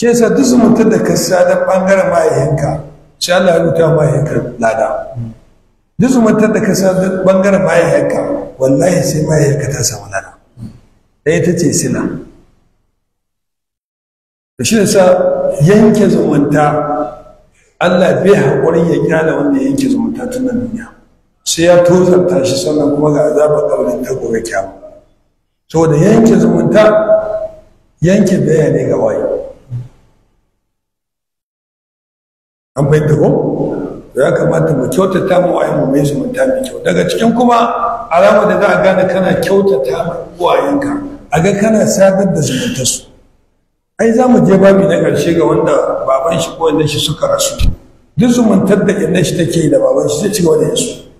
shi yasa duk zumuntar da ka sadar ɓangaren mahaihinka sai Allah ya rubuta mahaihinka lada duk zumuntar da ka sadar ɓangaren mahaihinka wallahi sai mahaihinka ta samu lada ɗaya ta ce sila da shi yasa yanke zumunta Allah bai haƙuri ya kyala wanda ya yanke zumunta tun nan duniya sai ya tozarta shi sannan kuma ga azabar ƙaurin ta gobe kyamu saboda yanke zumunta yanke baya ne ga waye an fahimta ko ya kamata mu kyautata mu waye mu mai zumunta mai kyau daga cikin kuma alama da za a gane kana kyautata ma uwayenka a ga kana sadar da zumuntarsu ai za mu je babi na ƙarshe ga wanda baban shi ko wanda shi suka rasu duk zumuntar da inda shi take da baban shi zai ci gaba da yasu